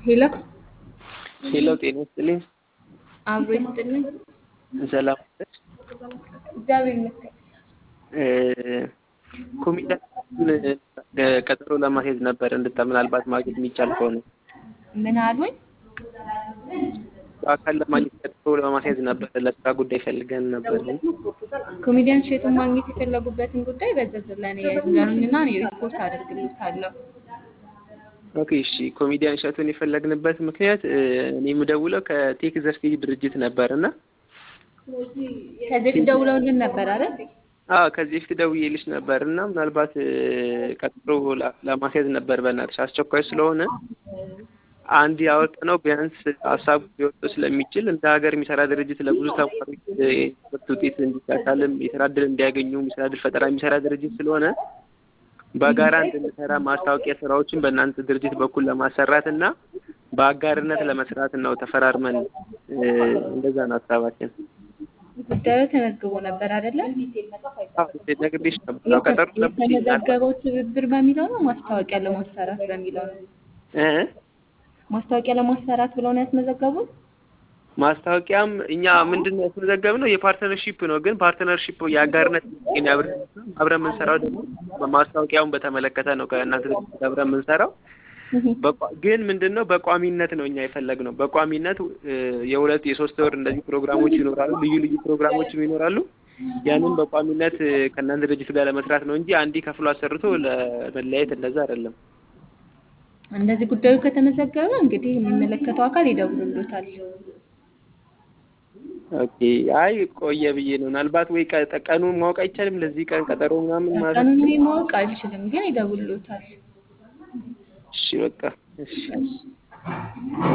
ሄሎ ሄሎ ጤና ይስጥልኝ። አብሮ ይስጥልኝ። ሰላም ነሽ? እግዚአብሔር ይመስገን። ኮሚዲያን ቀጠሮ ለማስያዝ ነበር እንድታ ምናልባት ማግኘት የሚቻል ከሆነ ምን አሉኝ? በአካል ለማግኘት ቀጠሮ ለማስያዝ ነበር። ለስራ ጉዳይ ፈልገን ነበር። ኮሜዲያን እሸቱን ማግኘት የፈለጉበትን ጉዳይ በዝርዝር ለእኔ ይንገሩኝና እኔ ሪፖርት አደርግልዎታለሁ። ኦኬ እሺ። ኮሚዲያን እሸቱን የፈለግንበት ምክንያት እኔ የምደውለው ከቴክ ዘርፌጅ ድርጅት ነበር እና ከዚህ ፊት ደውለውልን ነበር አይደል? አዎ ከዚህ በፊት ደውዬልሽ ነበር እና ምናልባት ቀጠሮ ለማስያዝ ነበር። በእናትሽ አስቸኳይ ስለሆነ አንድ ያወጣነው ቢያንስ ሀሳቡ ሊወጡ ስለሚችል እንደ ሀገር የሚሰራ ድርጅት ለብዙ ተማሪዎች የትምህርት ውጤት እንዲሻሻልም የስራ እድል እንዲያገኙ የስራ እድል ፈጠራ የሚሰራ ድርጅት ስለሆነ በጋራ እንድንሰራ ማስታወቂያ ስራዎችን በእናንተ ድርጅት በኩል ለማሰራት እና በአጋርነት ለመስራት ነው ተፈራርመን እንደዛ ነው ሀሳባችን። ጉዳዩ ተመዝግቦ ነበር አይደለ? ነግሬሽ ነበር። ቀጠሮ የተመዘገበው ትብብር በሚለው ነው ማስታወቂያ ለማሰራት በሚለው ነው? ማስታወቂያ ለማሰራት ብለው ነው ያስመዘገቡት? ማስታወቂያም እኛ ምንድን ነው ያስመዘገብነው የፓርትነርሺፕ ነው። ግን ፓርትነርሺፕ የአጋርነት አብረን የምንሰራው ደግሞ ማስታወቂያውን በተመለከተ ነው ከእናንተ ድርጅት አብረን የምንሰራው ግን ምንድን ነው በቋሚነት ነው እኛ የፈለግነው። በቋሚነት የሁለት የሶስት ወር እንደዚህ ፕሮግራሞች ይኖራሉ፣ ልዩ ልዩ ፕሮግራሞችም ይኖራሉ። ያንን በቋሚነት ከእናንተ ድርጅት ጋር ለመስራት ነው እንጂ አንዴ ከፍሎ አሰርቶ ለመለያየት እንደዛ አይደለም። እንደዚህ ጉዳዩ ከተመዘገበ እንግዲህ የሚመለከተው አካል ይደውልሎታል። ኦኬ። አይ ቆየ ብዬ ነው። ምናልባት ወይ ቀኑን ማወቅ አይቻልም? ለዚህ ቀን ቀጠሮ ምናምን ማለት ቀኑን እኔ ማወቅ አልችልም፣ ግን ይደውልሎታል። እሺ በቃ እሺ።